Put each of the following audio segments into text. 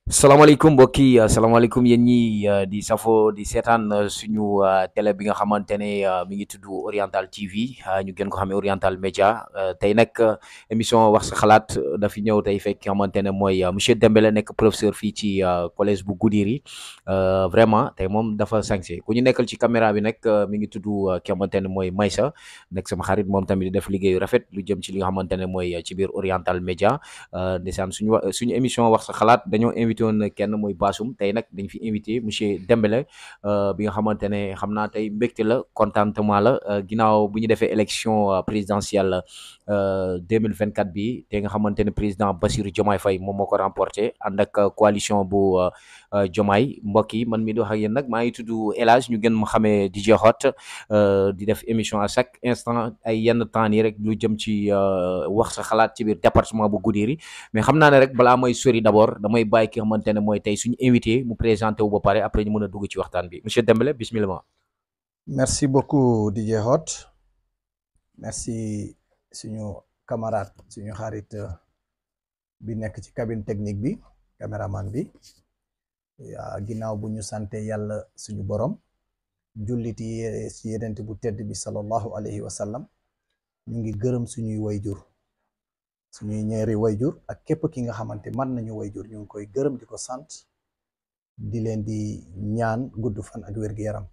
salaamaaleykum mbokk yi salaamaaleykum yéen ñi di safo di seetaan suñu télé bi nga xamante ne mi ngi tudd Oriental TV ñu gën ko xamee Oriental Média tey nag émission wax sa xalaat dafi ñëw tey fekk xamante ne mooy monsieur Dembélé nekk professeur fii ci collège bu Goudiri vraiment tey moom dafa sañse ku ñu nekkal ci caméra bi nag mi ngi tudd ki xamante ne mooy Maysa nekk sama xarit moom tamit di def liggéeyu rafet lu jëm ci li nga xamante ne mooy ci biir Oriental Média ndeysaan suñu suñu émission wax sa xalaat dañoo invité woon kenn mooy Bassoum tey nag dañ fi invité monsieur Dembélé bi nga xamante ne xam naa tey mbégte la contentement la ginnaaw bu ñu defee élection présidentielle 2024 bi te nga xamante ne président Bassirou Diomaye Faye moom moo ko remporté ànd ak coalition bu Diomaye mbokk yi man mi di wax ak yéen nag maa ngi tudd El Hadj ñu gën ma xamee DJ Hot di def émission à chaque instant ay yenn temps nii rek lu jëm ci wax sa xalaat ci biir département bu Goudiri mais xam naa ne rek balaa may sori d'abord damay bàyyi ki xamante ne mooy tey suñu invité mu présenté wu ba pare après ñu mën a dugg ci waxtaan bi monsieur Dembélé bismillah. merci beaucoup DJ Hot merci suñu camarade suñu xarit bi nekk ci cabine technique bi caméraman bi ginnaaw bu ñu sante yàlla suñu borom jullit yi ci yenent bu tedd bi sallallahu alayhi wa sallam ñu ngi gërëm suñuy wayjur suñuy ñeeri wayjur ak képp ki nga xamante man nañu wayjur ñu ngi koy gërëm di ko sant di leen di ñaan gudd fan ak wér-gu-yaram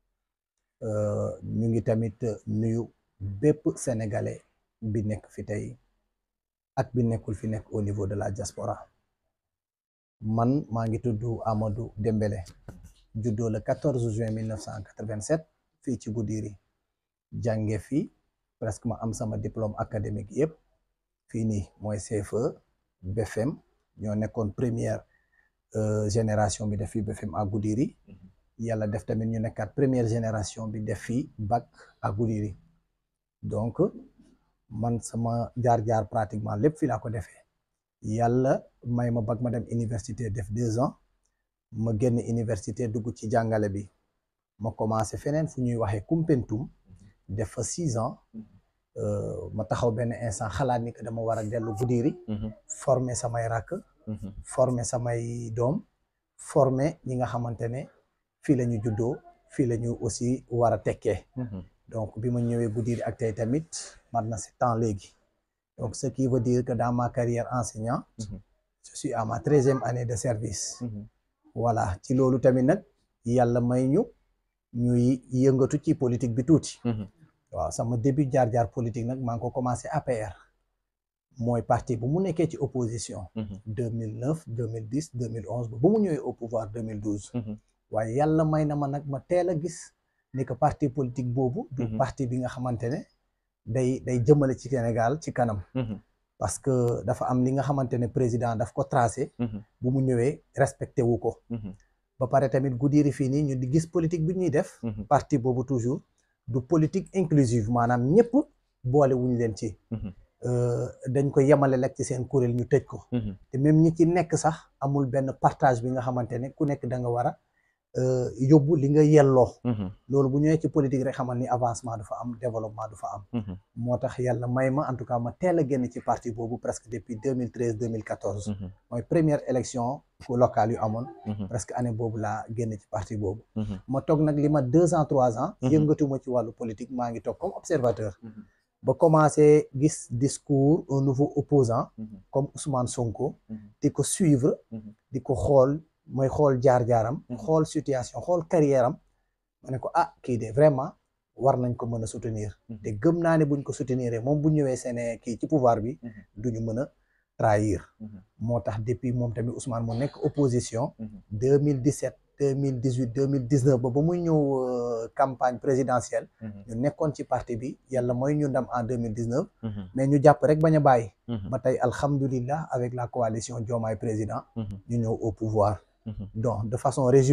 ñu ngi tamit nuyu bépp sénégalais bi nekk fi tey ak bi nekkul fi nekk au niveau de la diaspora man maa ngi tudd Amadou Dembélé juddoo le 14 juin 1987 fii ci Goudiri jànge fii presque ma am sama diplôme académique yépp fii nii mooy CFE BFM ñoo nekkoon première génération bi def fii BFM à Goudiri yàlla def tamit ñu nekkaat première génération bi def fii bac à Goudiri donc man sama jaar-jaar pratiquement lépp fii laa ko defee yàlla may ma bac ma dem université def deux ans ma génn université dugg ci jàngale bi ma commencé feneen fu ñuy waxee Koumpentoum def fa six ans ma taxaw benn instant xalaat ni que dama war a dellu Goudiri former samay rakk former samay doom former ñi nga xamante ne fii la ñu juddoo fii la ñu aussi war a tekkee donc bi ma ñëwee Goudiri ak tey tamit mat na sept ans léegi donc ce qui veut dire que dans ma carrière enseignant je suis à ma treizième année de service voilà ci loolu tamit nag yàlla may ñu ñuy yëngatu ci politique bi tuuti waaw sama début jaar-jaar politique nag maa ngi ko commencé APR mooy parti bu mu nekkee ci opposition 2009 2010 2011 ba ba mu ñëwee au pouvoir 2012 waaye yàlla may na ma nag ma teel a gis ni que parti politique boobu du parti bi nga xamante ne day day jëmale ci Sénégal ci kanam parce que dafa am li nga xamante ne président daf ko tracé bu mu ñëwee respecté wu ko ba pare tamit Goudiri fii nii ñu di gis politique bi ñuy def parti boobu toujours du politique inclusive maanaam ñëpp boole wuñ leen ci dañ ko yemale lekk ci seen kuréel ñu tëj ko te même ñi ci nekk sax amul benn partage bi nga xamante ne ku nekk da nga war a yóbbu li nga yelloo loolu bu ñëwee ci politique rek xamal ni avancement du fa am développement du fa am moo tax yàlla may ma en tout cas ma teel a génn ci parti boobu presque depuis 2013 2014 mooy première élection locale yu amoon presque année boobu laa génn ci parti boobu ma toog nag li ma deux ans trois ans yëngatuma ci wàllu politique maa ngi toog comme observateur ba commencé gis discours un nouveau opposant comme Ousmane Sonko di ko suivre di ko xool mooy xool jaar-jaaram xool situation xool carrière am ma ne ko ah kii de vraiment war nañ ko mën a soutenir te gëm naa ne buñ ko soutenir moom bu ñëwee seen kii ci pouvoir bi duñu mën a trahir moo tax depuis moom tamit Ousmane mu nekk opposition 2017 2018 2019 ba ba muy ñëw campagne présidentielle ñu nekkoon ci parti bi yàlla mooy ñu ndam en 2019 mais ñu jàpp rek bañ a bàyyi ba tey alhamdulillah avec la coalition Diomaye président ñu ñëw au pouvoir donc de façon résumée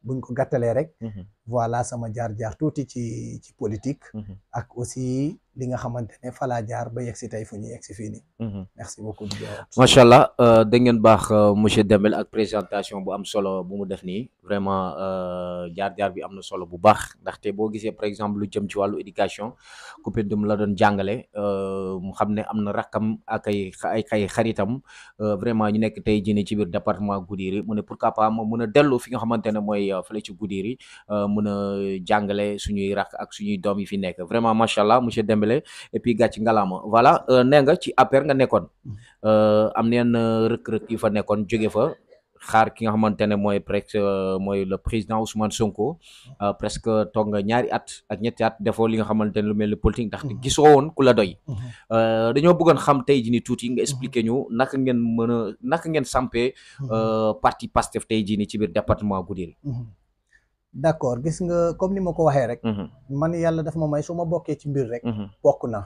buñ ko gàttalee rek voilà sama jaar-jaar tuuti ci ci politique ak aussi li nga xamante ne falaa jaar ba yegg si tey fu ñu yegg si fii nii merci beaucoup macha allah da ngeen baax monsieur Dembélé ak présentation bu am solo bu mu def nii vraiment jaar-jaar bi am na solo bu baax ndaxte boo gisee par exemple lu jëm ci wàllu éducation Koumpentoum la doon jàngale mu xam ne am na rakkam ak ay ay ay xaritam vraiment ñu nekk tey jii nii ci biir département Goudiri mu ne pourquoi pas ma mun a dellu fi nga xamante ne mooy fële ci Goudiri mun a jàngale suñuy rakk ak suñuy doom yi fi nekk vraiment macha allah monsieur Dembélé et puis gàcc ngalaama voilà nee nga ci APR nga nekkoon am neen rëkk-rëkk yu fa nekkoon jóge fa xaar ki nga xamante ne mooy presque mooy le président Ousmane Sonko presque toog nga ñaari at ak ñetti at defoo li nga xamante ne lu mel ni politique ndaxte gisoo woon ku la doy dañoo bëggoon xam tey jii ni tuuti nga expliquer ñu naka ngeen mën a naka ngeen sampee parti Pastef tey jii ni ci biir département Goudiri d'accord gis nga comme ni ma ko waxee rek man yàlla daf ma may su ma bokkee ci mbir rek bokk na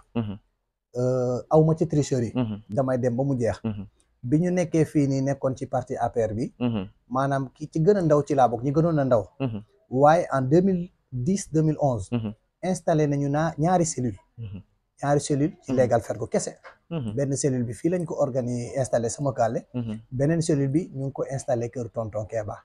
aw ma ci tricherie damay dem ba mu jeex bi ñu nekkee fii nii nekkoon ci parti APR bi maanaam ki ci gën a ndaw ci laa bokk ñi gënoon a ndaw waaye en deux mille dix deux mille onze installé nañu naa ñaari cellule ñaari cellule ci légal fergo kese benn cellule bi fii lañ ko organi installé sama kàlle beneen cellule bi ñu ngi ko installé kër tonton Keba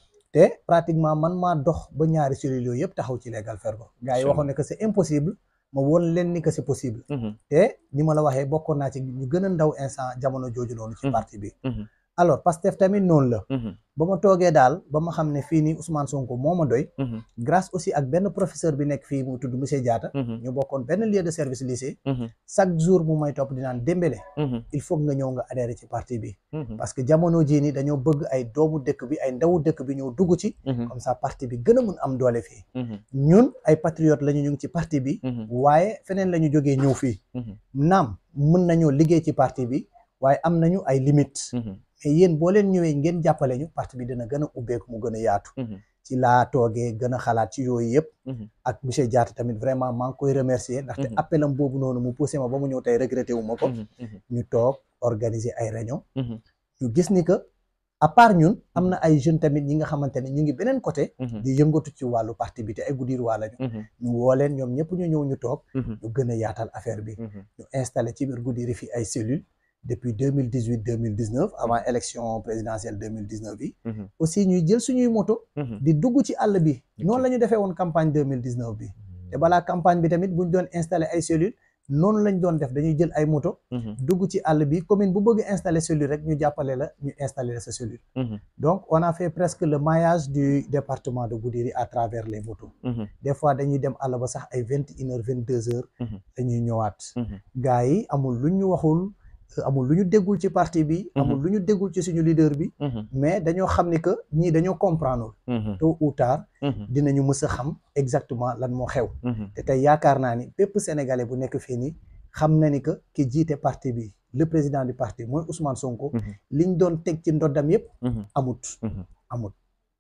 te pratiquement man maa dox ba ñaari cellules yooyu yëpp taxaw ci légal fergo gars yi waxoon ne que c'est impossible ma woon leen ni que c'est possible te ni ma la waxee bokkoon naa ci ñu gën a ndaw instant jamono jooju noonu ci parti bi alors Pastef tamit noonu la ba ma toogee daal ba ma xam ne fii nii Ousmane Sonko moo ma doy grâce aussi ak benn professeur bi nekk fii mu tudd monsieur Diatta ñu bokkoon benn lieu de service lycée chaque jour mu may topp di naan Dembélé il faut nga ñëw nga adhéré ci parti bi parce que jamono jii nii dañoo bëgg ay doomu dëkk bi ay ndawu dëkk bi ñëw dugg ci comme ça parti bi gën a mun am doole fii ñun ay patriotes lañu ñu ngi ci parti bi waaye feneen la ñu jógee ñëw fii naam mën nañoo liggéey ci parti bi waaye am nañu ay limites mais yéen boo leen ñëwee ngeen jàppale ñu parti bi dina gën a ubbeeku mu gën a yaatu ci laa toogee gën a xalaat ci yooyu yëpp ak monsieur Diatta tamit vraiment maa ngi koy remercier ndaxte appelam boobu noonu mu poussé ma ba mu ñëw tey regretté wu ma ko ñu toog organiser ay réunion ñu gis ni que à part ñun am na ay jeunes tamit ñi nga xamante ne ñu ngi beneen côté di yëngatu ci wàllu parti bi te ay Goudiri waa lañu ñu woo leen ñoom ñëpp ñu ñëw ñu toog ñu gën a yaatal affaire bi ñu installé ci biir Goudiri fii ay cellules depuis deux mille dix huit deux mille dix neuf avant élection présidentielle deux mille dix neuf bi aussi ñuy jël suñuy moto di dugg ci àll bi noonu la ñu defee woon campagne deux mille dix neuf bi te balaa campagne bi tamit bu ñu doon installé ay cellules noonu lañ doon def dañuy jël ay moto dugg ci àll bi commune bu bëgg installer cellule rek ñu jàppale la ñu installer la sa cellule donc on a fait presque le maillage du département de Goudiri à travers les motos des fois dañuy dem àll ba sax ay vingt une heures vingt deux heures dañuy ñëwaat gars yi amul lu ñu waxul amul lu ñu déggul ci parti bi amul lu ñu déggul ci suñu leader bi mais dañoo xam ni que ñii dañoo comprendre tôt ou tard dinañu mës a xam exactement lan moo xew te tey yaakaar naa ni bépp sénégalais bu nekk fii nii xam na ni que ki jiite parti bi le président du parti mooy Ousmane Sonko liñ doon teg ci ndoddam yépp amut amut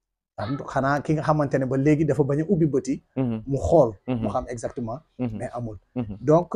xanaa ki nga xamante ne ba léegi dafa bañ a ubbi bëti mu xool mu xam exactement mais amul donc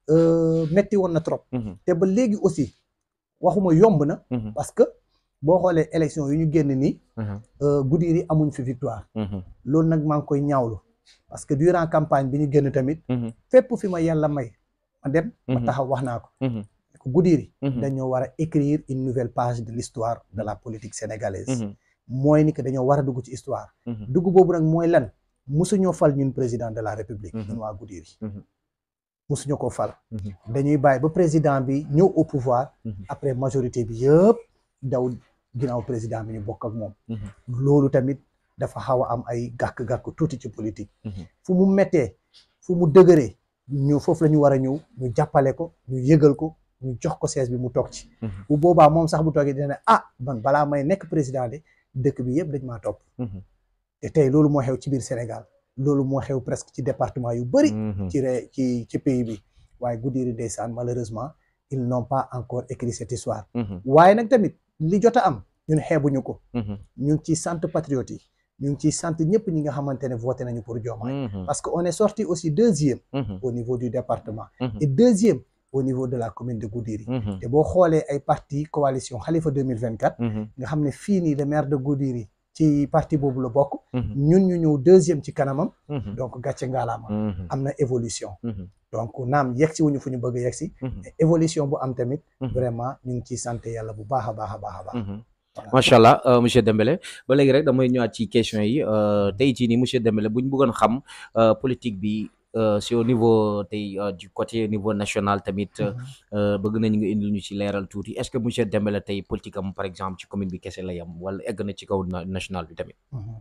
metti woon na trop te ba léegi aussi waxuma yomb na parce que boo xoolee élection yu ñu génn nii Goudiri amuñ fi victoire loolu nag maa ngi koy ñaawlu parce que durant campagne bi ñu génn tamit fépp fi ma yàlla may ma dem ma taxaw wax naa ko ko Goudiri dañoo war a écrire une nouvelle page de l'histoire de la politique sénégalaise mooy ni que dañoo war a dugg ci histoire dugg boobu nag mooy lan musuñoo fal ñun président de la république ñun waa Goudiri musuñu ko fal dañuy bàyyi ba président bi ñëw au pouvoir après majorité bi yëpp daw ginnaaw président bi ñu bokk ak moom loolu tamit dafa xaw a am ay gàkk-gàkk tuuti ci politique fu mu mettee fu mu dëgëree ñu foofu la ñu war a ñëw ñu jàppale ko ñu yëgal ko ñu jox ko siège bi mu toog ci bu boobaa moom sax bu toogee dina ne ah man balaa may nekk président de dëkk bi yëpp dañ maa topp te tey loolu moo xew ci biir Sénégal loolu moo xew presque ci département yu bëri ci ré ci ci pays bi waaye Goudiri ndeysaan malheureusement ils n'ont pas encore écrit cette histoire waaye nag tamit li jot a am ñun xeebuñu ko ñu ngi ciy sant patriotes yi ñu ngi ciy sant ñëpp ñi nga xamante ne voté nañu pour Diomaye parce que on est sorti aussi deuxième au niveau du département et deuxième au niveau de la commune de Goudiri te boo xoolee ay parti coalition Khalifa 2024 nga xam ne fii nii le maire de Goudiri ci parti boobu la bokk Mhm. ñun ñu ñëw deuxième ci kanamam Mhm. donc gàcce ngaalaama Mhm. am na évolution Mhm. donc naam yegg si wuñu fu ñu bëgg a yegg si Mhm. mais évolution bu am tamit Mhm. vraiment ñu ngi ciy sant yàlla bu baax a baax a baax a baax Mhm. Voilà. macha allah euh, monsieur Dembélé ba léegi rek damay ñëwaat ci question yi euh, tey jii nii monsieur Dembélé bu ñu bëggoon xam euh, politique bi euh, c'est au niveau tey euh, du côté niveau national tamit euh, bëgg nañ nga indil ñu ci leeral tuuti est-ce que monsieur Dembélé tey politique am par exemple ci commune bi kese la yam wala egg na ci kaw na- national bi tamit. Mhm.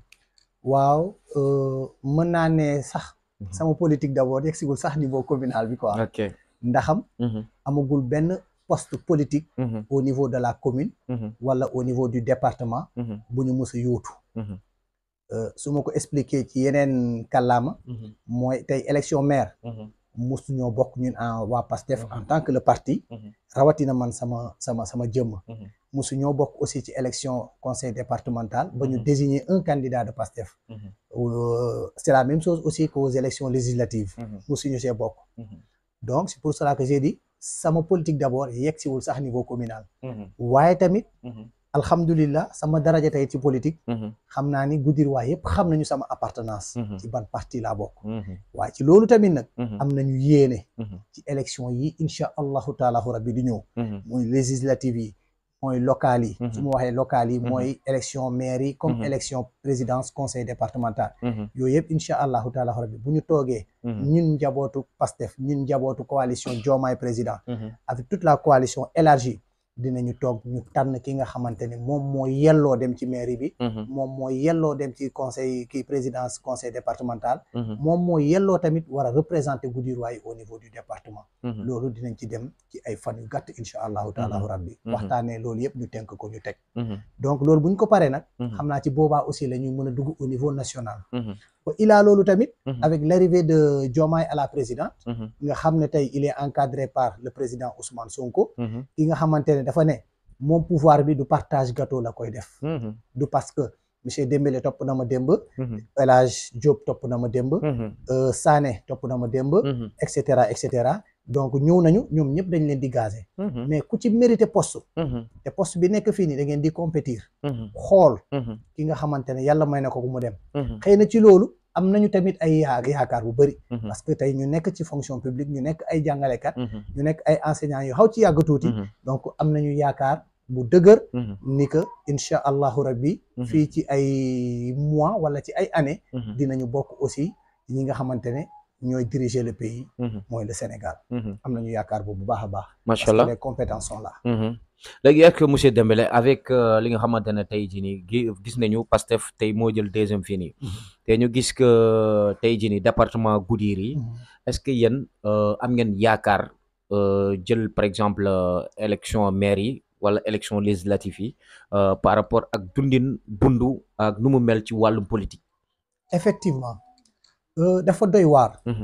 waaw euh, mën naa ne sax sama politique d'abord yegg sigul sax niveau communal bi quoi ok. ndaxam Mhm. amagul benn poste politique Mhm. au niveau de la commune Mhm. wala au niveau du département Mhm. bu ñu mës a yóotu Mhm. Euh, su ma ko expliquer ci yeneen kàllaama Mhm. mooy tey élection maire Mhm. musu ñoo bokk ñun en waa PASTEF en tant que le parti Mhm. rawatina man sama sama sama jëmm Mhm. musu ñoo bokk aussi ci élection conseil départemental ba ñu Mhm. désigner un candidat de PASTEF Mhm. Euh, c'est la même chose aussi qu'aux élections législatives Mhm. musu ñu see bokk Mhm. donc c'est pour cela que j'ai dit sama politique d'abord yegg siwul sax niveau communal Mhm. waaye tamit Mhm. alhamdulillah sama daraja tey ci politique Mhm. xam naa ni Goudiriwaa yëpp xam nañu sama appartenance Mhm. ci ban parti laa bokk Mhm. waaye ci loolu tamit nag Mhm. am nañu yéene Mhm. ci élection yi incha allahu taala rabbi di ñëw Mhm. muy législative yi mooy locales yi Mhm. su ma waxee locales yi Mhm. mooy élection maire yi comme Mhm. élection présidence conseil départemental Mhm. yooyu yëpp incha allahu taala rabbi bu ñu toogee Mhm. ñun njabootu PASTEF ñun njabootu coalition Diomaye président Mhm. avec toute la coalition élargie dinañu toog ñu tànn ki nga xamante ni moom moo yelloo dem ci mairie bi Mhm. moom moo yelloo dem ci conseil kii présidence conseil départemental Mhm. moom moo yelloo tamit war a représenter Goudiriwaa yi au niveau du département Mhm. loolu dinañ ci dem ci ay fan yu gàtt incha allahu taala Mhm. rabbi Mhm. waxtaanee loolu yëpp ñu tënk ko ñu teg Mhm. donc loolu bu ñu ko paree nag Mhm. xam naa ci boobaa aussi la ñuy mën a dugg au niveau national Mhm. ba ilaa loolu tamit Mhm. avec l'arrivée de Diomaye à la présidence Mhm. nga xam ne tey il est encadré par le président Ousmane Sonko Mhm. ki nga xamante ne dafa ne moom pouvoir bi du partage gâteau la koy def Mhm. du parce que monsieur Dembélé topp na ma démb Mhm. El Hadj Diop topp na ma démb Mhm. euh, Sané topp na ma démb Mhm. et cetera et cetera donc ñëw nañu ñoom ñëpp dañ leen di gazer Mhm. mais ku ci mérité poste Mhm. te poste bi nekk fii nii da ngeen di compétir Mhm. xool Mhm. ki nga xamante ne yàlla may na ko mu dem Mhm. xëy na ci loolu am nañu tamit ay yaa- yaakaar bu bëri Mhm. parce que tey ñu nekk ci fonction publique ñu nekk ay jàngalekat Mhm. ñu nekk ay enseignants yu xaw ci yàgg tuuti Mhm. donc am nañu yaakaar bu dëgër Mhm. ni que incha allahu rabbi Mhm. fii ci ay mois wala ci ay années Mhm. dinañu bokk aussi ñi nga xamante ne ñooy diriger le pays Mhm. mooy le Sénégal Mhm. am nañu yaakaar boobu bu baax a baax macha parce que allah les compétences sont là Mhm. léegi est-ce que monsieur Dembélé avec euh, li nga xamante ne tey jii nii gi- gis nañu Pastef tey moo jël deuxième fii nii te ñu gis que tey jii nii département Goudiri est-ce que yéen euh, am ngeen yaakaar euh, jël par exemple euh, élection maire yi wala élection législative yi euh, par rapport ak dundin dundu ak nu mu mel ci wàllum politique. effectivement euh, dafa doy waar Mhm.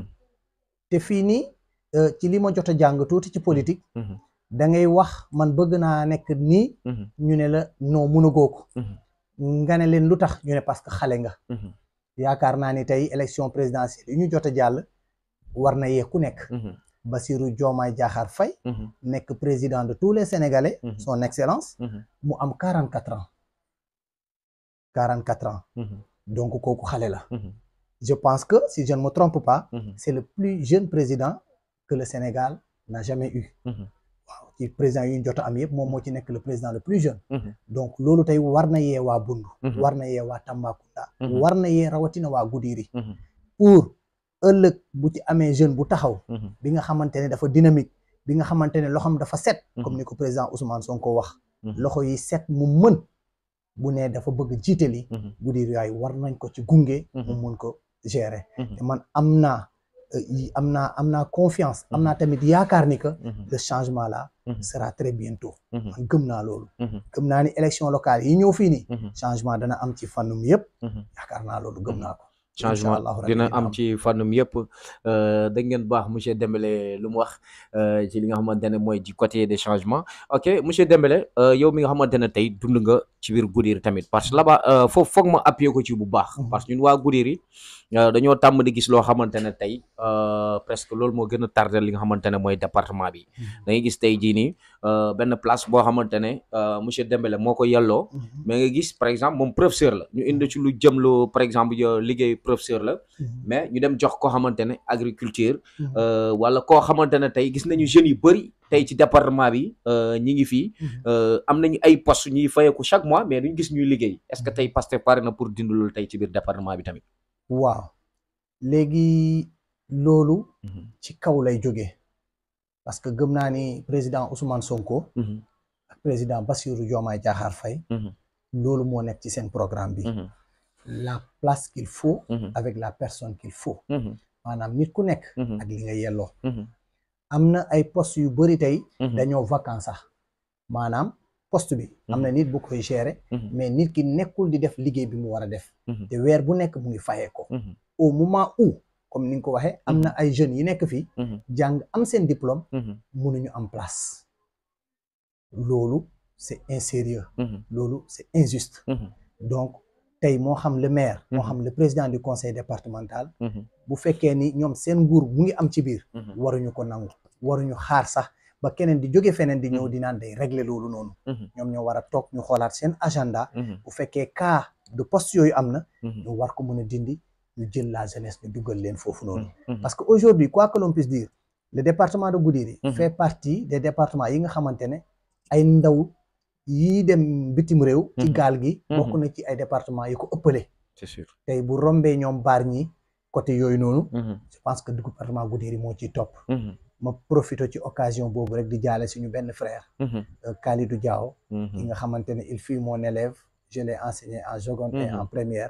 te fii nii euh, ci li ma jot a jàng tuuti ci politique Mhm. da ngay wax man bëgg naa nekk nii Mhm. ñu ne la non mënagoo ko Mhm. nga ne leen lu tax ñu ne parce que xale nga Mhm. yaakaar naa ni tey élection présidentielle yi ñu jot a jàll war na yee ku nekk Mhm. Bassirou Diomaye Diakhar Faye Mhm. nekk président de tous les Sénégalais Mhm. son excellence Mhm. mu am quarante quatre ans quarante quatre ans Mhm. donc kooku xale la Mhm. je pense que si je ne me trompe pas Mhm. c'est le plus jeune président que le Sénégal n'a jamais eu Mhm. waaw ci président yu ñu jot a am yëpp moom moo ci nekk le président le plus jeune Mhm. donc loolu tey war na yee waa Bundu Mhm. war na yee waa Tambacounda Mhm. war na yee rawatina waa Goudiri Mhm. pour ëllëg bu ci amee jeune bu taxaw Mhm. bi nga xamante ne dafa dynamique bi nga xamante ne loxoom dafa set Mhm. comme ni ko président Ousmane Sonko wax Mhm. loxo yi set mu mën bu ne dafa bëgg jiitali Mhm. Goudiri yooyu war nañ ko ci gunge mu Mhm. mun ko gérer Mhm. te man am naa euh, yi- am naa am naa confiance am naa tamit yaakaar ni que Mhm. le changement là Mhm. sera très bientôt Mhm. man gëm naa loolu Mhm. gëm naa ni élection locale yi ñëw fii nii Mhm. changement dana am ci fànnum yëpp Mhm. yaakaar naa loolu gëm naa ko changement Inch'Allah rabbi dina dina am am. ci fànnum yëpp da ngeen baax monsieur Dembélé lu mu wax euh, ci li nga xamante ne mooy du côté des changements ok monsieur Dembélé euh, yow mi nga xamante ne tey dund nga ci biir Goudiry tamit parce que là-bas euh, foofu foog ma appuyer ko ci bu baax Mhm. parce que ñun waa Goudiry euh, dañoo tàmm di gis loo xamante ne tey euh, presque loolu moo gën a tardé li nga xamante ne mooy département bi da ngay gis tey jii nii euh, benn place boo xamante ne euh, monsieur Dembélé moo ko yelloo Mhm. mais nga gis par exemple moom professeur la ñu indi ci lu jëm lu par exemple yo- liggéey professeur la Mhm. mais ñu dem jox koo xamante ne agriculture Mhm. euh, wala koo xamante ne tey gis nañu jeunes yu bëri tey ci département bi euh, ñi ngi fii Mhm. euh, am nañu ay postes ñuy fayeeku chaque mois mais duñ gis ñuy liggéey est-ce que tey Pastef pare na pour dindi loolu tey ci biir département bi tamit. waaw léegi loolu ci kaw lay jógee parce que gëm naa ni président Ousmane Sonko ak président Bassirou Diomaye Diakhar Faye loolu moo nekk ci seen programme bi la place qu'il faut avec la personne qu'il faut maanaam nit ku nekk ak li nga yelloo am na ay postes yu bëri tey dañoo vacant sax maanaam poste bi am na nit bu koy gérer mais nit ki nekkul di def liggéey bi mu war a def te weer bu nekk mu ngi fayee ko au moment où comme ni nga ko waxee am na ay jeunes yi nekk fii jàng am seen diplôme mënuñu am place loolu c'est insérieux loolu c'est injuste donc tey moo xam le maire moo xam le président du conseil départemental bu fekkee ni ñoom seen nguur mu ngi am ci biir waruñu ko nangu waruñu xaar sax ba keneen di jóge feneen di ñëw di naan day régler loolu noonu ñoom ñoo war a toog ñu xoolaat seen agenda bu fekkee cas de poste yooyu am na ñu war ko mën a dindi ñu jël la jeunesse ñu duggal leen foofu noonu parce que aujourd'hui quoi que l'on puisse dire le département de Goudiri fait partie des départements yi nga xamante ne ay ndaw yii dem bitim réew ci gaal gi bokk na ci ay département yi ko ëppale c'est sûr tey bu rombee ñoom baar ñi côté yooyu noonu je pense que département Goudiri moo ciy topp ma profité ci occasion boobu rek di jaale suñu benn frère Khalidou Diaw yi nga xamante ne il fut mon élève je l'ai enseigné en seconde et en première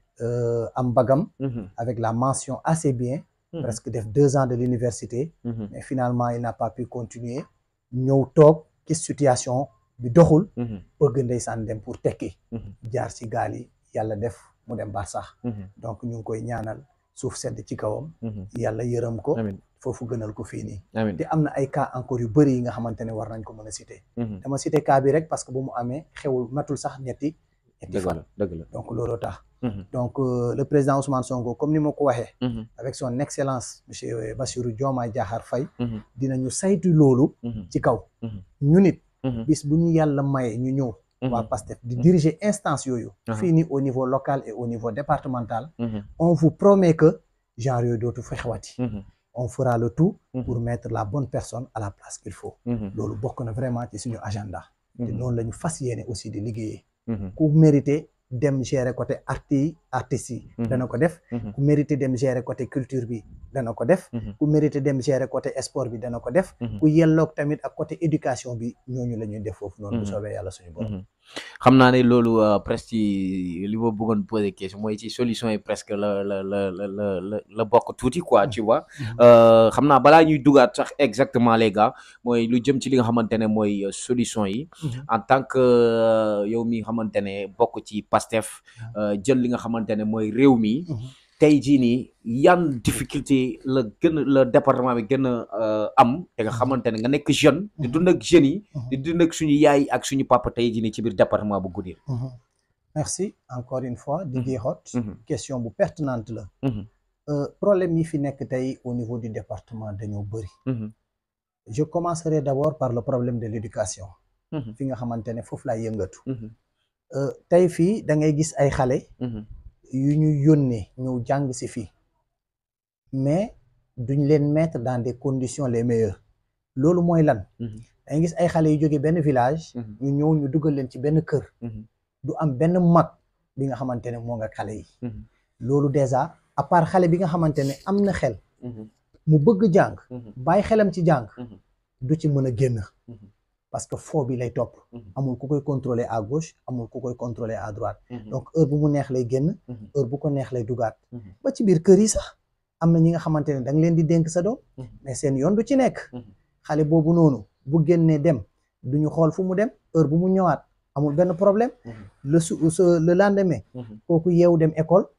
am bagam avec la mention assez bien presque def deux ans de l'université mais finalement il n'a pas pu continuer ñëw toog ci situation bi doxul bëgg ndeysaan dem pour tekki jaar ci gaal yi yàlla def mu dem bar sax donc ñu ngi koy ñaanal suuf sedd ci kawam yàlla yërëm ko foofu gënal ko fii nii te am na ay cas encore yu bëri yi nga xamante ne war nañ ko mën a citer dama citer cas bi rek parce que bu mu amee xewul matul sax ñetti ñetti fan dëgg la donc looloo tax donc le président Ousmane Sonko comme ni ma ko waxee avec son excellence monsieur Bassirou Diomaye Diakhar Faye dinañu saytu loolu ci kaw ñu nit bis bu ñu yàlla maye ñu ñëw waa PASTEF di diriger instance yooyu fii nii au niveau local et au niveau départemental on vous promet que genre yooyu dootu fa xewati on fera le tout pour mettre la bonne personne à la place qu'il faut loolu bokk na vraiment ci suñu agenda te noonu la ñu fas yéene aussi di liggéeyee ku mérité dem gérer côté arti artistes yi dana ko def ku mérité dem gérer côté culture bi dana ko def ku mérité dem gérer côté sport bi dana ko def ku yelloog tamit ak côté éducation bi ñooñu la ñuy def foofu noonu bu soobee yàlla suñu borom xam naa ne loolu presque ci li ma bëggoon poser question mooy ci solution yi presque la la la la la la bokk tuuti quoi tu vois xam naa balaa ñuy dugaat sax exactement les gars mooy lu jëm ci li nga xamante ne mooy solution yi en tant que yow mi nga xamante ne bokk ci PASTEF jël li nga xamante ne mooy réew mi tey jii nii yan difficulté la gën a la département bi gën a am te nga xamante ne nga nekk jeune di dund ak jeunes yi di dund ak suñu yaay ak suñu papa tey jii nii ci biir département bu Goudiri merci encore une fois di jeexoot question bu pertinente la problème yi fi nekk tey au niveau du département dañoo bëri je commencerai d'abord par le problème de l'éducation fi nga xamante ne foofu laay yëngatu tey fii da ngay gis ay xale yu ñu yónnee ñëw jàng si fii mais duñ leen mettre dans des conditions les meilleures loolu mooy lan dangay gis ay xale yu jóge benn village ñu ñëw ñu dugal leen ci benn kër du am benn mag bi nga xamante ne moo nga xale yi loolu déjà à part xale bi nga xamante ne am na xel mu bëgg jàng bàyyi xelam ci jàng du ci mën a génn parce que foo bi lay topp amul ku koy contrôler à gauche amul ku koy contrôler à droite donc heure bu mu neex lay génn heure bu ko neex lay dugaat ba ci biir kër yi sax am na ñi nga xamante ne da nga leen di dénk sa doom mais seen yoon du ci nekk xale boobu noonu bu génnee dem duñu xool fu mu dem heure bu mu ñëwaat amul benn problème le su le lendemain kooku yeewu dem école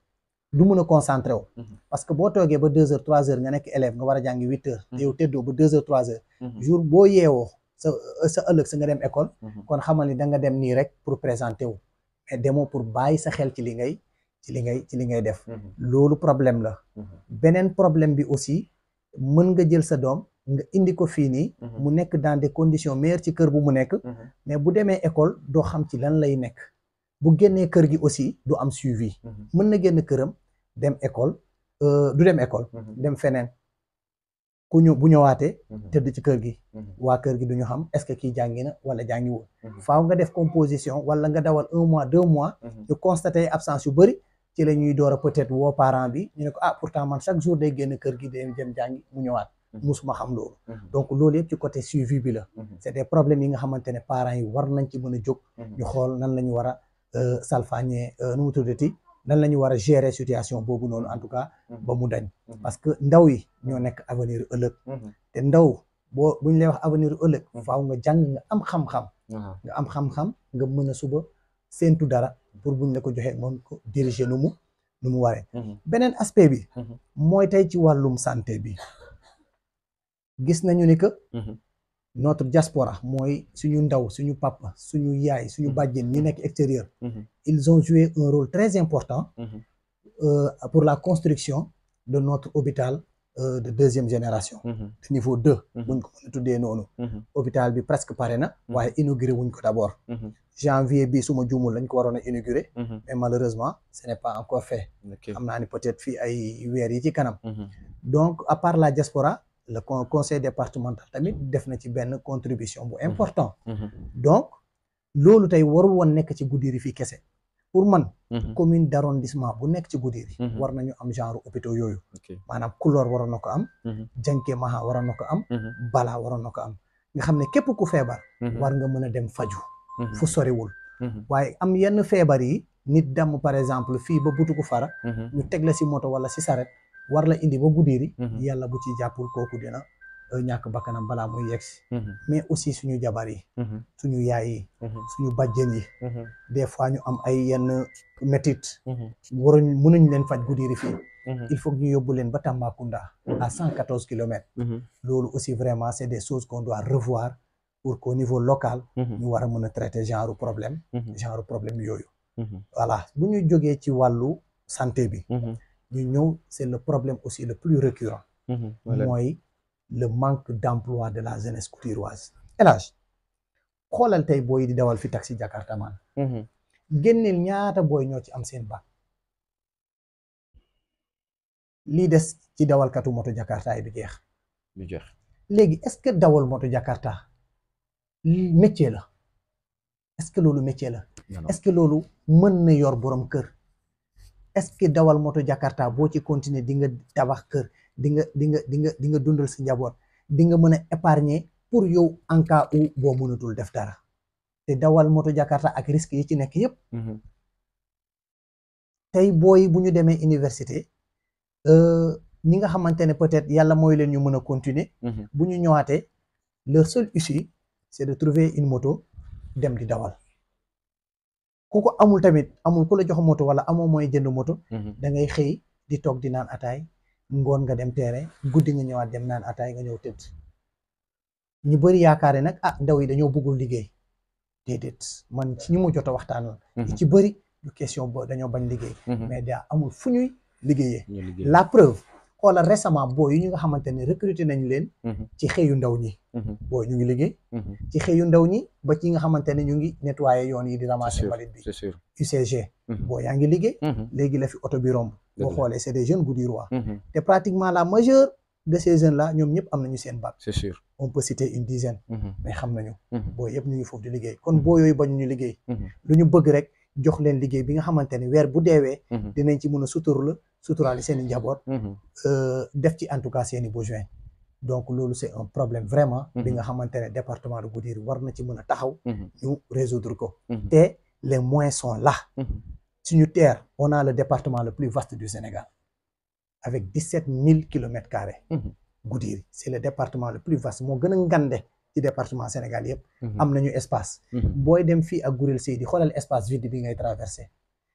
du mun a concentré wu Mhm. parce que boo toogee ba deux heures trois heures nga nekk élève nga war a jàngi huit heures te yow teddoo ba deux heures trois heures Mhm. jour boo yeewoo sa sa ëllëg sa nga dem école Mhm. kon xamal ni da nga dem nii rek pour présenter wu mais demoo pour bàyyi sa xel ci li ngay ci li ngay ci li ngay def Mhm. loolu problème la Mhm. beneen problème bi aussi mën nga jël sa doom nga indi ko fii nii Mhm. mu nekk dans des conditions meilleures ci kër bu mu nekk Mhm. mais bu demee école doo xam ci lan lay nekk bu génnee kër gi aussi du am suivi Mhm. mën na génn këram dem école euh, du dem école Mhm. dem feneen ku ñu bu ñëwaatee Mhm. tëdd ci kër gi Mhm. waa kër gi du ñu xam est-ce que kii jàngi na wala jàngiwul Mhm. faaw nga def composition wala nga dawal un mois deux mois Mhm. ñu constaté absence yu bëri ci la ñuy door a peut-être woo parent bi ñu ne ko ah pourtant man chaque jour day génn kër gi day dem jàngi mu ñëwaat Mhm. musuma xam loolu Mhm. donc loolu yëpp ci côté suivi bi la Mhm. c'est des problèmes yi nga xamante ne parents yi war nañ ci mën a jóg Mhm. ñu xool nan la ñu war a euh, salfaañee euh, nu mu tuddati nan la ñu war a gérer situation boobu noonu en tout cas Mhm. ba mu dañ Mhm. parce que ndaw yi ñoo nekk avenir ëllëg Mhm. te ndaw boo bu ñu lay wax avenir ëllëg Mhm. faaw nga jàng nga am xam-xam Aha. nga am xam-xam nga mën a suba séentu dara pour buñ la ko joxee mën ko diriger nu mu nu mu waree Mhm. beneen aspect bi Mhm. mooy tey ci wàllum santé bi gis nañu ni que Mhm. notre diaspora mooy suñu ndaw suñu papa suñu yaay suñu Mhm. bàjjen ñi nekk extérieur Mhm. ils ont joué un rôle très important Mhm. euh, pour la construction de notre hôpital euh, de deuxième génération Mhm. de niveau deux Mhm. buñ ko mën a tuddee noonu Mhm. hôpital bi presque pare na Mhm. waaye inauguré wuñ ko d'abord Mhm. janvier bi suma juumul lañ ko waroon a inauguré Mhm. mais malheureusement ce n'est pas encore fait Ok. xam naa ni peut-être fii ay weer yi ci kanam Mhm. donc à part la diaspora le con- conseil départemental tamit def na ci benn contribution bu important Mhm. donc loolu tey warul woon nekk ci Goudiri fii kese pour man Mhm. commune d'arrondissement bu nekk ci Goudiri Mhm. war nañu am genre hôpitaux yooyu Ok. maanaam Kulor waroon na ko am Mhm. Janké Maha waroon na ko am Mhm. Bala waroon na ko am nga xam ne képp ku feebar Mhm. war nga mën a dem faju Mhm. fu soriwul Mhm. waaye am yenn feebar yi nit dem par exemple fii ba butuku fara Mhm. ñu teg la si moto wala si saret war la indi ba Goudiri Mhm. yàlla bu ci jàppul kooku dina euh, ñàkk bakkanam balaa muy yegsi Mhm. mais aussi suñu jabar yi Mhm. suñu yaay yi Mhm. suñu bàjjen yi Mhm. des fois ñu am ay yenn métit Mhm. waruñ mënuñ leen faj Goudiri fii Mhm. il faut que ñu yóbbu leen ba Tambacounda à cent quatorze kilomètres Mhm. loolu aussi vraiment c'est des choses qu'on doit revoir pour qu'au niveau local Mhm. ñu war a mën a traiter genre problème Mhm. genre problème yooyu Mhm. voilà bu ñu jógee ci wàllu santé bi Mhm. ñu ñëw c'est le problème aussi le plus récurrent Mhm. Voilà. mooy le manque d'emploi de la jeunesse goudiriroise El Hadj xoolal tey booy di dawal fi taxi Jakarta man Mhm. génneel ñaata booy ñoo ci am seen bac lii des ci dawalkatu moto Jakarta yi bi jeex Lu jeex. léegi est-ce que dawal moto Jakarta lii métier la est-ce que loolu métier la Non, non. est-ce que loolu mën na yor borom kër est-ce que dawal moto Jakarta boo ci continuer di nga tabax kër di nga di nga di nga di nga dundal sa njaboot di nga mën a épargner pour yow en cas où boo mënatul def dara te dawal moto Jakarta ak risque yi ci nekk yépp Mhm. tey booy bu ñu demee université euh, ñi nga xamante ne peut-être yàlla mooy leen ñu mën a continuer Mhm. bu ñu ñëwaatee leur seule issue c'est de trouver une moto dem di dawal ku ko amul tamit amul ku la jox moto wala amoo mooy jënd moto Mhm. da ngay xëy di toog di naan ataay ngoon nga dem terrain guddi nga ñëwaat dem naan ataay nga ñëw tëdd ñu bëri yaakaare nag ah ndaw yi dañoo bëggul liggéey déedéet man ci ñi mu jot a waxtaanoon Mhm. ci bëri du question bo dañoo bañ liggéey Mhm. mais daa amul fu ñuy liggéeyee Ñu liggéey. la preuve xoolal récemment boo yi ñu nga xamante ne recruter nañ leen Mhm. ci xëyu ndaw ñi Mhm. boo ñu ngi liggéey Mhm. ci xëyu ndaw ñi ba ci nga xamante ne ñu ngi nettoyer yoon yi di C'est ramasser sûr. mbalit bi C'est sûr. UCG Mhm. boo yaa ngi liggéey Mhm. léegi la fi oto bi romb boo Dëgg la. xoolee c'est des jeunes goudirirois Mhm. te pratiquement la majeure de ces jeunes là ñoom ñëpp am nañu seen bac C'est sûr. on peut citer une dizaine Mhm. mais xam nañu Mhm. boo yëpp ñu ngi foofu di liggéey kon boo yooyu bañu ñu liggéey Mhm. lu ñu bëgg rek jox leen liggéey bi nga xamante ne weer bu deewee Mhm. dinañ ci mën a suturla suturaali seen i njaboot Mhm. euh, def ci en tout cas seen i besoin donc loolu c'est un problème vraiment bi Mhm. nga xamante ne département de Goudiri war na ci mën a taxaw Mhm. ñu résoudre ko Mhm. te les moyens sont là Mhm. suñu terre on a le département le plus vaste du Sénégal avec dix-sept mille kilomètres carrés Mhm. Goudiri c'est le département le plus vaste moo gën a ngande ci département Sénégal yëpp Mhm. am nañu espace Mhm. booy dem fii ak Gourel Seydi xoolal espace vide bi ngay traversé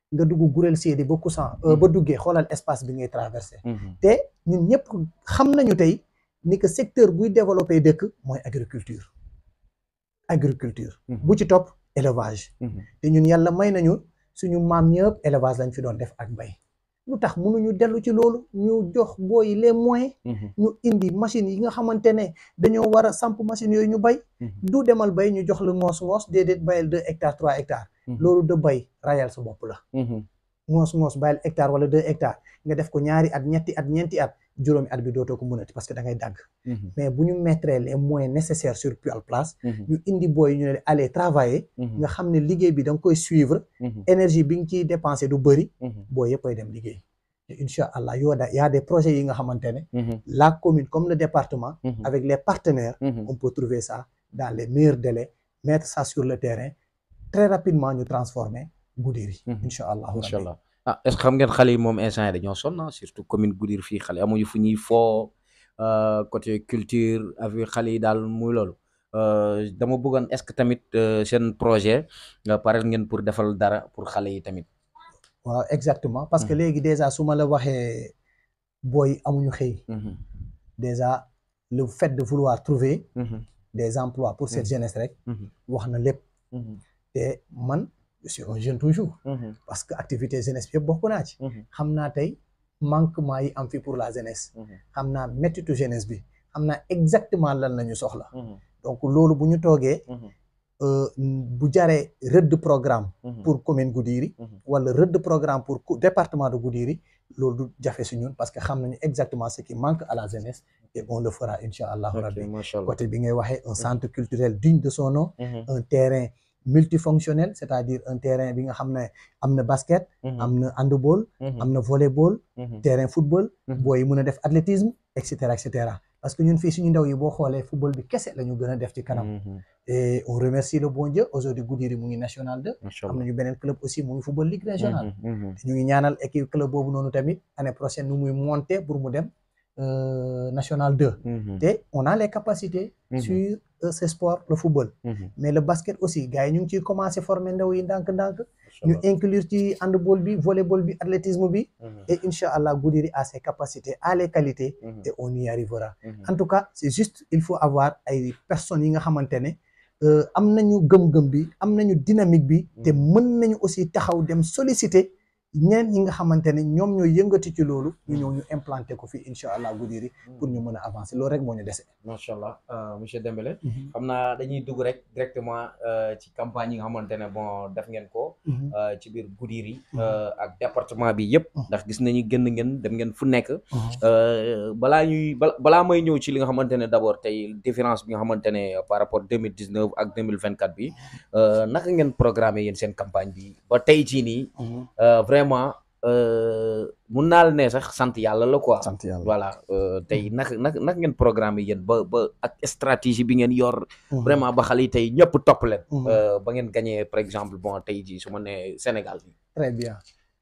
nga dugg Gurel Séedi ba Koussan ba duggee xoolal espace bi ngay traversé te ñun ñëpp xam nañu tey ni que secteur buy développé dëkk mooy agriculture agriculture bu ci topp élevage te ñun yàlla may nañu suñu maam ñëpp élevage lañ fi doon def ak bay lu tax mënuñu dellu ci loolu ñu jox booy les moyens ñu indi machines yi nga xamante ne dañoo war a samp machines yooyu ñu bay du demal bay ñu jox la ngoos ngoos déedéet bayal deux hectares trois hectares loolu de bay rayal sa bopp la ngoos ngoos bayal hectare wala deux hectares nga def ko ñaari at ñetti at ñeenti at juróomi at bi dootoo ko mënati parce que da ngay dagg mais bu ñu mettre les moyens nécessaires sur place ñu indi booy ñu ne aller travailler nga xam ne liggéey bi da nga koy suivre énergie bi nga ciy dépensé du bëri booy yëpp ay dem liggéey te incha allah yoo da y a des projets yi nga xamante ne la commune comme le département avec les partenaires on peut trouver ça dans les meilleurs délais mettre ça sur le terrain très rapidement ñu transformer Goudiri incha allah incha allah ah est-ce que xam ngeen xale yi moom instant yi dañoo sonn surtout commune Goudiri fii xale amuñu fu ñuy foo côté culture avec xale yi daal muy loolu dama bëggoon est-ce que tamit seen projet pare ngeen pour defal dara pour xale yi tamit waaw exactement parce que léegi déjà su ma la waxee booy amuñu xëy déjà le fait de vouloir trouver des emplois pour cette jeunesse rek wax na lépp te man je suis un jeune toujours parce que activité jeunesse bi yëpp bokk naa ci xam naa tey manquement yi am fi pour la jeunesse xam naa méttitu jeunesse bi xam naa exactement lan la ñu soxla donc loolu bu ñu toogee bu jaree rëdd programme pour commune Goudiri wala rëdd programme pour département de Goudiri loolu du jafe si ñun parce que xam nañu exactement ce qui manque à la jeunesse et on le fera incha allahu rabbi côté bi ngay waxee un centre culturel digne de son nom un terrain multifonctionnel c'est-à-dire un terrain bi nga xam ne am na basket am na handball am na volleyball terrain football booy mën a def athlétisme et cetera et cetera parce que ñun fii suñu ndaw yi boo xoolee football bi kese la ñu gën a def ci kanam et on remercie le bon Dieu aujourd'hui Goudiri mu ngi national 2 am nañu beneen club aussi mu ngi football ligue régionale ñu ngi ñaanal équipe club boobu noonu tamit année prochaine nu muy monter pour mu dem national 2 te on a les capacités sur ce sport le football mais le basket aussi gars yi ñu ngi ciy commencé former ndaw yi ndànk-ndànk ñu inclure ci handball bi volleyball bi athlétisme bi et incha allah Goudiri a ses capacités a les qualités et on y arrivera en tout cas c'est juste il faut avoir ay personnes yi nga xamante ne am nañu gëm-gëm bi am nañu dynamique bi te mën nañu aussi taxaw dem solliciter ñeneen ñi nga xamante ne ñoom ñooy yëngati ci loolu ñu ñëw ñu implanté ko fii incha allah Goudiri pour ñu mën a avancer loolu rek moo ñu dese. macha allah monsieur Dembélé. xam naa dañuy dugg rek directement ci campagne yi nga xamante ne bon def ngeen ko. ci biir Goudiri. ak département bi yëpp. ndax gis nañu gën ngeen dem ngeen fu nekk. balaa ñuy balaa may ñëw ci li nga xamante ne d' abord tey différence bi nga xamante ne par rapport deux mille dix neuf ak deux mille vingt quatre bi naka ngeen programmé yéen seen campagne bi ba tey jii nii. vraiment mun naa la ne sax sant yàlla la quoi. sant yàlla voilà tey naka naka naka ngeen programme yéen ba ba ak stratégie bi ngeen yor. vraiment ba xale yi tey ñëpp topp leen. ba ngeen gagné par exemple bon tey jii su ma nee Sénégal bi. très bien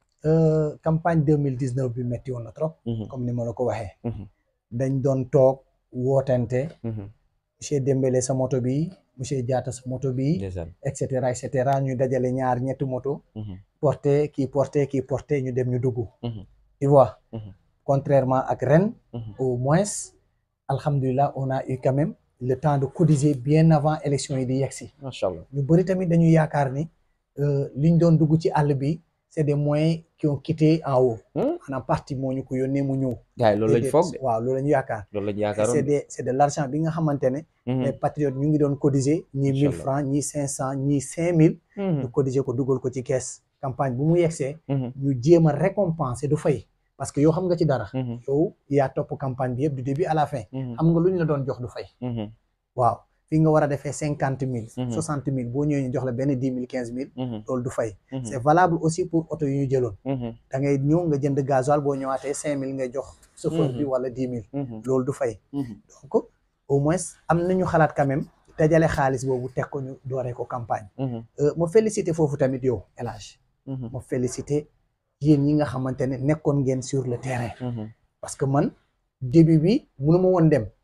campagne deux mille dix neuf bi métti woon na trop. comme ni ma la ko waxee. dañ doon toog wootante. monsieur Dembélé sa moto bi monsieur Diatta sa moto bi. et cetera et cetera ñu dajale ñaar ñetti moto. porté kii porté kii porté ñu dem ñu dugg. tu vois. contrairement ak ren. au moins alhamdulilah on a eu quand même le temps de cotiser bien avant élection yi di yegsi. macha allah ñu bëri tamit dañuy yaakaar ni liñ doon dugg ci àll bi c' est des moyens qui ont quitté en haut. maanaam parti moo ñu ko yónnee mu ñëw. gars yi loolu lañ foog de waaw loolu la ñu yaakaar. loolu la ñu yaakaaroon c' est des c' est de l' argent bi nga xamante ne. les patriotes ñu ngi doon cotiser ñii mille francs ñii cinq cent ñii cinq mille. ñu cotiser ko dugal ko ci kees. campagne bu mu yegsee ñu jéem a récompenser du fay parce que yow xam nga ci dara yow yaa topp campagne bi yëpp du début à la fin xam nga lu ñu la doon jox du fay waaw fii nga war a defee cinquante mille soixante mille boo ñëwee ñu jox la benn dix mille quinze mille loolu du fay c' est valable aussi pour oto yu ñu jëloon da ngay ñëw nga jënd gasoil boo ñëwaatee cinq mille ngay jox chauffeur bi wala dix mille loolu du fay donc au moins am nañu xalaat quand même dajale xaalis boobu teg ko ñu dooree ko campagne ma félicité foofu tamit yow El Hadj ma félicité yéen ñi nga xamante ne nekkoon ngeen sur le terrain parce que man début bi mënu ma woon dem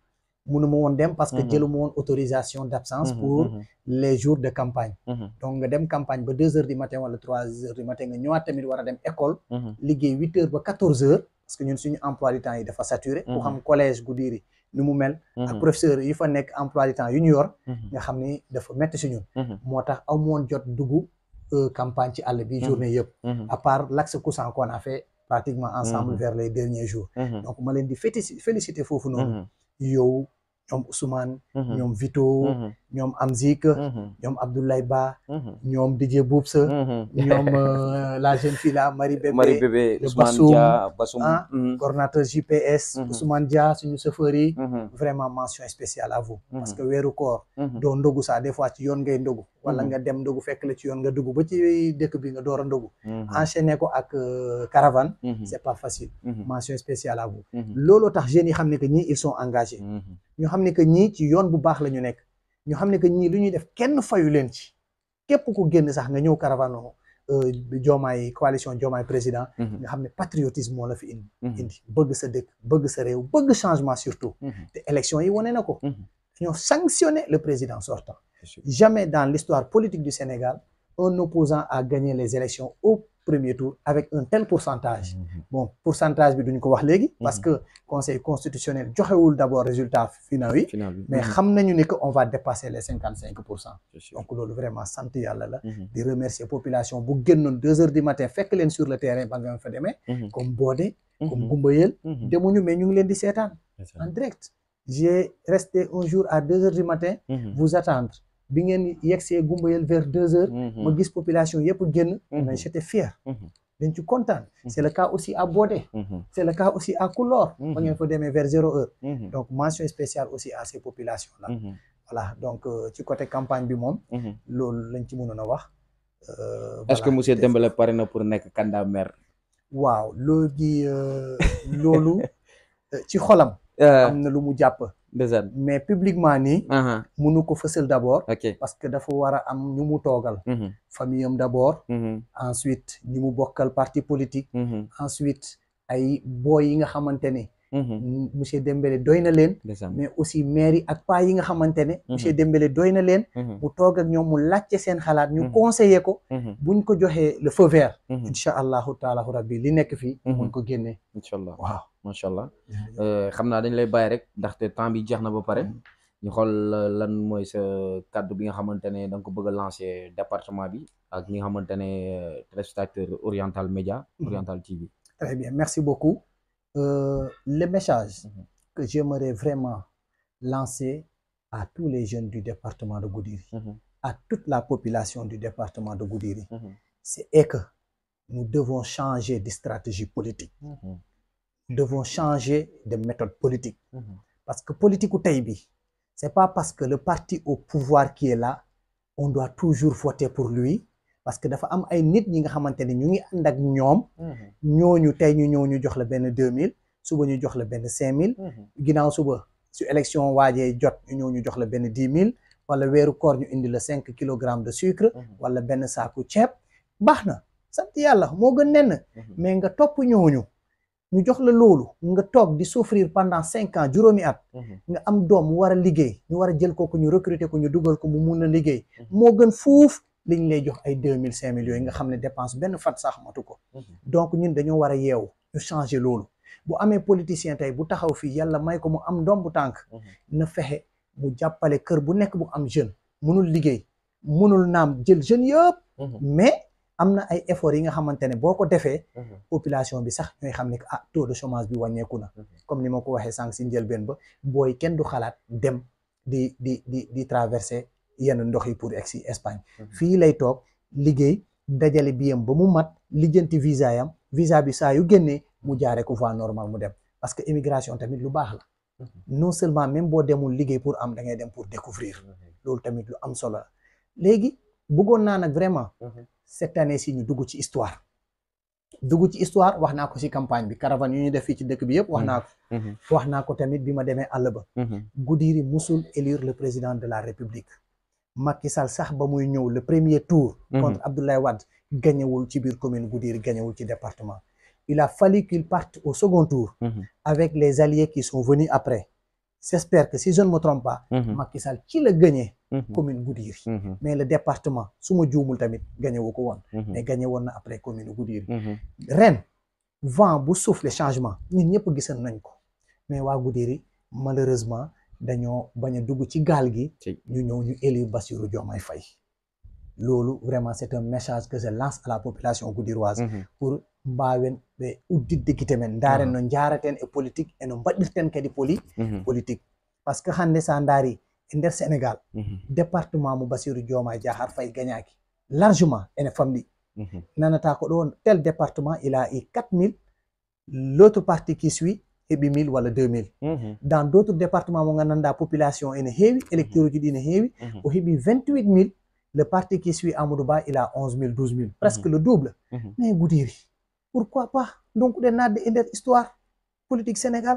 mënuma woon dem parce que Mhm. jëluma woon autorisation d'absence Mhm, pour mhm, les jours de campagne mhm, donc nga dem campagne ba deux heures du matin wala trois heures du matin nga ñëwaat tamit war a dem école mhm, liggéey huit heures ba quatorze heures parce que ñun suñu emploi du temps yi dafa saturé ku Mhm. xam collège Goudiri ni mu mel ak mhm, professeur yi fa nekk emploi du temps yu ñu yor mhm, nga xam ni dafa métti si ñun mhm, moo tax amu woon jot dugg euh, campagne ci àll bi Mhm. journée yëpp mhm, à part l'axe Koussan qu'on a fait pratiquement ensemble Mhm. vers les derniers jours mhm, donc ma leen di félici féliciter foofu noonu mhm, yow ñoom Ousmane mhm, ñoom Vito mhm, ñoom Amzik mhm, ñoom Abdoulaye Ba mhm, ñoom Didier Boubsa mhm. ñoom euh, la jeune fille là Marie Bébé Marie Bébé le Ousmane Bassoum, Dia Bassoum ah, mhm, coordonnateur JPS Mhm. Ousmane Dia suñu chauffeur yi mhm, vraiment mention spéciale à vous parce Mhm. que weeru koor mhm, doo ndogu sax des fois ci yoon ngay ndogu wala Mhm. nga dem ndogu fekk la ci yoon nga dugg ba ci dëkk bi nga door a ndogu mhm, enchaîner ko ak euh, caravane mhm, c'est pas facile mhm, mention spéciale à vous mhm, looloo tax jeunes yi xam ne que ñii ils sont engagés mhm, ñu xam ne que ñii ci yoon bu baax la ñu nekk ñu xam ne que ñii lu ñuy def kenn fayu leen ci képp ku génn sax nga ñëw caravane euh, Diomaye coalition Diomaye président mhm, nga xam ne patriotisme moo la fi indi mhm, indi bëgg sa dëkk bëgg sa réew bëgg changement surtout mhm, te élection yi wane na ko mhm. ñoo sanctionné le président sortant C'est sûr. jamais dans l'histoire politique du Sénégal un opposant a gagné les élections au premier tour avec un tel pourcentage Mhm, bon pourcentage bi duñ ko wax léegi parce que conseil constitutionnel joxewul d'abord résultat final yi final bi mais mhm, xam nañu ni que on va dépasser les cinquante cinq pour cent c'est sûr. donc loolu vraiment sant yàlla la Mhm, di remercier population bu génnoon deux heures du matin fekk leen sur le terrain ba nga fa demee mhm, comme Bodé comme mhm, Gumbayel mhm. demuñu mais ñu ngi leen di seetaan C'est en ça. direct j'ai resté un jour à deux heures du matin Mhm, vous attendre bi ngeen yegsee Gumbayel vers deux heures mhm, ma gis population yëpp génn Mhm. mais j'étais fier mhm, dañ ci kontaan c'est le cas aussi à Bodé mhm, c'est le cas aussi à Koulor ba ngeen fa demee vers zéro heure mhm, donc mention spéciale aussi à ces populations là mhm, voilà donc euh, ci côté campagne bi moom mhm. loolu lañ ci mënoon a wax Euh, est-ce que voilà. monsieur Dembélé pare na pour nekk candidat maire. waaw loolu gi euh, loolu euh, ci xolam Euh, am na lu mu jàpp ndeysaan. mais publiquement nii aha mënu ko fësal d'abord ok. parce que dafa war a am ñu mu toogal Mhm, famille am d'abord mhm, ensuite ñi mu bokkal parti politique mhm, ensuite ay boy yi nga xamante ne mhm. monsieur Dembélé doy na leen ndeysaan. mais aussi maire yi ak paa yi nga xamante ne monsieur Mhm. Dembélé doy na leen Mhm, mu toog ak ñoom mu laajte seen xalaat ñu Mhm. conseiller ko mhm, buñ ko joxee le feu vert mhm. incha allahu taala rabbi li nekk fii Mhm. mun ko génnee incha allah waaw macha allah. Euh, xam naa dañ lay bàyyi rek ndaxte temps bi jeex na ba pare ñu xool euh, lan mooy sa kàddu bi nga xamante ne da nga ko bëgg a lancer département bi ak ñi nga xamante ne euh, téléspectateur Oriental Média Mhm. Oriental TV. Très bien, merci beaucoup. Euh, le message Mhm. que j'aimerais vraiment lancer à tous les jeunes du département de Goudiri, Mhm, à toute la population du département de Goudiri, mhm, c'est est que nous devons changer de stratégie politique. mhm, Nous devons changer de méthode politique. mhm, Parce que politique ou Taïbi, c'est pas parce que le parti au pouvoir qui est là, on doit toujours voter pour lui. Parce que dafa am ay nit ñi nga xamante ne ñu ngi ànd ak ñoom mhm, ñooñu tey ñu ñëw ñu jox la benn deux mille suba ñu jox la benn cinq mille mhm, ginnaaw suba su élection waajee jot ñu ñëw ñu jox la benn dix mille wala weeru koor ñu indi la cinq kilogrammes de sucre mhm, wala benn saaku ceeb baax na sant yàlla moo gën nenn mhm. mais nga topp ñooñu ñu jox la loolu nga toog di souffrir pendant cinq ans juróomi at Mhm, nga am doom mu war a liggéey ñu war a jël kooku ñu recruter ko ñu dugal ko mu mun a liggéey Mhm. moo gën fuuf liñ lay jox ay deux mille cinq mille yooyu nga xam ne dépense benn fat sax matu ko mhm, donc ñun dañoo war a yeewu ñu changer loolu bu amee politicien tey bu taxaw fii yàlla may ko mu am doom bu tànk mhm, na fexe mu jàppale kër bu nekk bu am jeune munul liggéey munul naam jël jeune yëpp mhm, mais am na ay efforts yi nga xamante ne boo ko defee mhm, population bi sax ñooy xam ne que ah taux de chômage bi wàññeeku na mhm. comme ni ma ko waxee sànq si njëlbeen ba booy kenn du xalaat dem di di di di traverser yenn ndox yi pour egg si Espagne Mhm. fii lay toog liggéey dajale biyam ba mu mat lijjanti visa yam visa bi saa yu génnee mu jaaree ko voie normale mu dem parce que immigration tamit lu baax la Mhm. non seulement même boo demul liggéey pour am da ngay dem pour découvrir loolu tamit lu am solo la léegi bëggoon naa nag vraiment Mhm. cette année ci ñu dugg ci histoire dugg ci histoire wax naa ko ci campagne bi caravane yu ñu def fii ci dëkk bi yëpp wax naa ko Mhm, wax naa ko tamit bi ma demee àll ba mhm, Goudiri musul élire le président de la République Macky Sall sax ba muy ñëw le premier tour Mhm. contre Abdoulaye Wade gañewul ci biir commune Goudiri gañewul ci département il a fallu qu'il parte au second tour mhm, avec les alliés qui sont venus après j'espère que si je ne me trompe pas Mhm. Macky Sall ci la gagné Mhm. commune Goudiri Mhm. mais le département su ma juumul tamit gagné wu ko woon Mhm. mais gagné woon na après commune Goudiri Mhm. ren vent bu souffle changement ñun ñëpp gisan nañ ko mais waa Goudiri malheureusement dañoo bañ a dugg ci gaal gi Ci- ñu ñëw ñu élire Bassirou Diomaye Faye loolu vraiment c'est un message que je lance à la population goudiriroise Mhm. pour mbawen ɓe uddidde men ndaren no jaraten e politique e no mbaɗirten kadi poli Mhm. politique par ce que hannde sa ndaari e nder sénégal Mhm. département mo basiru dioma jahar faye gagnaki largement ene famɗi Mhm. nanata ko ɗo tel département il a eu 4000 l'autre partie qui suit heɓi 1000 walla 2000 Mhm. dans d' autres département mo gandanɗa population ene heewi électeur uji ɗi ne heewi Mhm. o heɓi 28 000 le parti qui suit amadou ba il a 11 000 12 000 presque le double Mhm. mais goudiri pourquoi pas donc ɗen nadde e nder histoire politique sénégal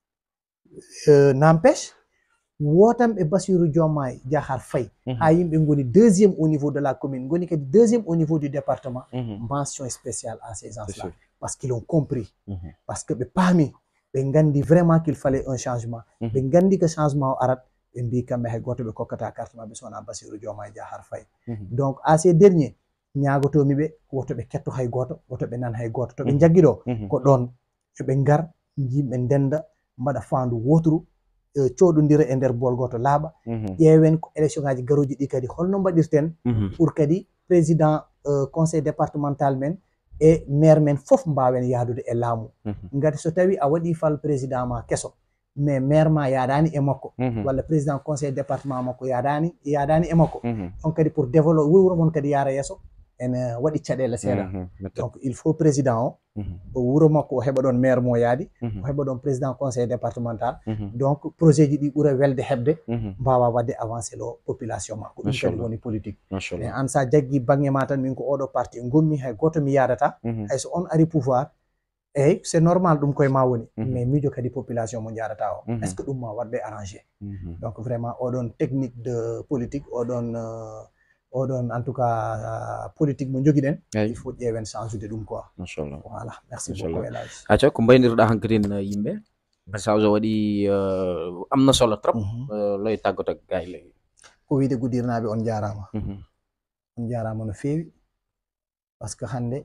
euh, n' empêche wotanɓe basiru diomaye jahar faye Mhm. ha yimɓe goni deuxiéme au niveau de la commune goni kadi deuxiéme au niveau du département Mhm. mention spéciale à ces gens C'est là sûr. parce qu'ils ont compris Mhm. parce que ɓe paami ɓe gandi vraiment qu'il fallait un changement Mhm. ɓe gandi que changement o arat ɓe mbi kamɓe hay goto ɓe kokkata carte maɓɓe sowona basiru diomaye jahar faye Mhm. donc à ces dernier ñagotomi ɓe woto ɓe ketto hay goto woto ɓe nan hay goto to ɓe Mhm. jaggi ɗo Mhm. ko ɗon yoɓe ngar yimɓe ndenda mbaɗa fandu woturu eh, coɗodira e nder bol goto laaɓa Mhm. ƴeewen ko élection ngaji garoji ɗi kadi holno mbaɗirten Mhm. pour kadi président euh, conseil départemental men e maire men fof mbawen yaadude e laamu Mhm. ngati so tawi a waɗi fal président ma keso mais maire ma yaadani e makko Mhm. walla président conseil département makko yaadani yaadani e makko Mhm. on kadi pour développe wuro mon kadi yaara yeeso ene waɗi caɗele seeɗa Mhm. Méthode. donc il faut président o Mhm. o wuro makko o heɓa ɗon maire mo yaadi o Mhm. heɓa ɗon président conseil départemental Mhm. donc projet ji ɗi ɓuura welde heɓde Mhm. mbawa wadde avancé ɗo population ma ko ɗum kadi Machallah. woni politique mais Machallah. an sa jaggi banggue ma tan min ko oɗo parti gommi hay goto mi yadata Mhm. hayso on ari pouvoir eyyi c' est normal ɗum koye ma woni Mhm. mais miijo kadi population mo jarata o Mhm. est ce que ɗum ma watɓe arrangé Mhm. donc vraiment oɗon technique de politique oɗon euh, oɗon en tout cas euh, politique mo joguiɗen Eyi. il faut ƴeewen changeude ɗum quoi Machallah. voilà merci Machallah. beaucoup elage acca ko mbaynirɗa hankkadin yimɓe message o waɗi uh, amna solo trop uh, loye taggoto gay ley ko wiide guddirnaɓe on jarama Mhm. on jarama no fewi par ce que hande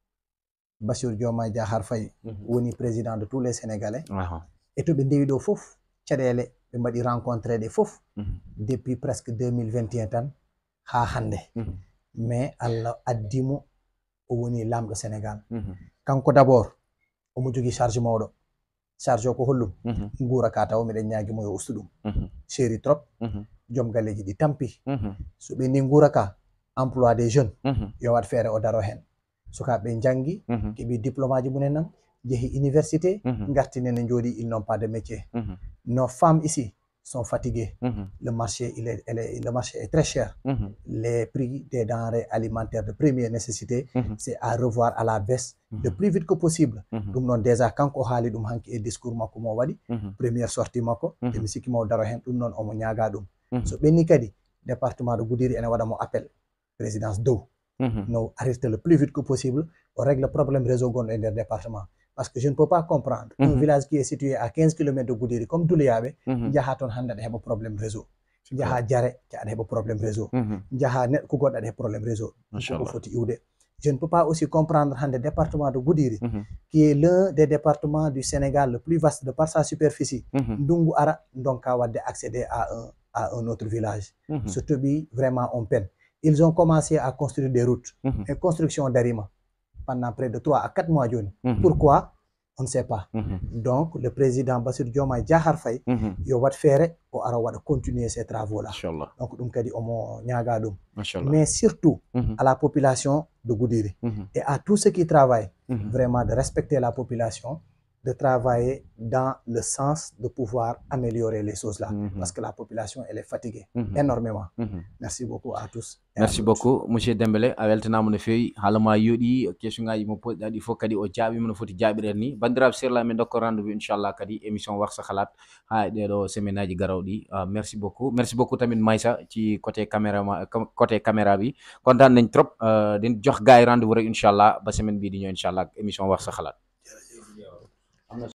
basiru diomaye diahar faye Mhm. woni président de tous les sénégalais Aha. e to ɓe ndewi ɗo fof caɗele ɓe mbaɗi rencontré ɗe fof Mhm. depuis presque 2021 tan ha hande Mhm. mais allah addimo o woni lamɗo sénégal Mhm. kanko d' abord omo jogui charge mawɗo charge o ko hollum Mhm. guura ka taw miɗen ñaguimo yo ustu ɗum Mhm. séri trop Mhm. joom galleji ɗi tampi Mhm. so ɓe ni guura ka emploi des jeunes Mhm. yo wat feere o daro hen sukaɓe janggi Mhm. keeɓi diplôme aji mumen nan jeehi université Mhm. gartinene jooɗi ils n'ont pas de métier Mhm. nos femmes ici sont fatiguées Mhm. le marché il est, elle est- le marché est très cher Mhm. les prix des denrées alimentaires de première nécessité Mhm. c'est à revoir à la baisse le Mhm. plus vite que possible Mhm. ɗum noon déjà kanko o haali ɗum hanki e discours makko mo waɗi Mhm. premiére sortie makko Mhm. emi sikki mo daro hen ɗum noon omo ñaaga ɗum Mhm. so ɓenni kadi département de goudiri ene waɗa mo appel présidence dow Mhm. no arrêter le plus vite que possible o règle probléme réseau gonɗo e nder département parce que je ne peux pas comprendre un Mhm. village qui est situé à 15 kilomètres de goudiri comme duloyaɓe Mhm. jaha toon hannde aɗa heɓa probléme réseau jaha jare ca aɗa heɓa probléme réseau Mhm. jaha neɗɗo ko goɗɗo aɗa heɓa probléme réseau ɗum ko Machallah. foti iwde je ne peux pas aussi comprendre hannde département de goudiri Mhm. qui est l'un des départements du sénégal le plus vaste de par sa superficie Mhm. ndungu ara donka wadde accéder à un à un autre village Mhm. so toɓi vraiment on peine ils ont commencé à construire des routes Mhm. et construction darima pendant près de 3 à 4 mois joni Mhm. pourquoi on ne sait pas Mhm. donc le président bassir diomaye diahar faye Mhm. yo wat feere o ara waɗa continuer ces travaux là Machallah. donc ɗum kadi omo ñaaga ɗum Machallah. mais surtout Mhm. à la population de goudiri Mhm. et à tous ceux qui travaillent Mhm. vraiment de respecter la population de travailler dans le sens de pouvoir améliorer les choses là Mhm. parce que la population elle est fatiguée Mhm. énormément Mhm. merci beaucoup à tous et à merci toutes. beaucoup monsieur dembélé a weltanama no fewi haalama yooɗi question ngaji mo poɗɗa ɗi fof kadi o jaaɓima no foti jaaɓiren ni bandiraɓe serlaɓe min dokka rendez vous inchallah kadi émission waksa halat ha e ɗeɗo semaine aji garawɗi uh, merci beaucoup merci beaucoup tamin maysa ci côté caméra ma com- côté caméra bi kontaan nañ trop uh, din jox gars yi rendez vous rek inchallah ba semaine bii di ñëw inchallah émission waksa halat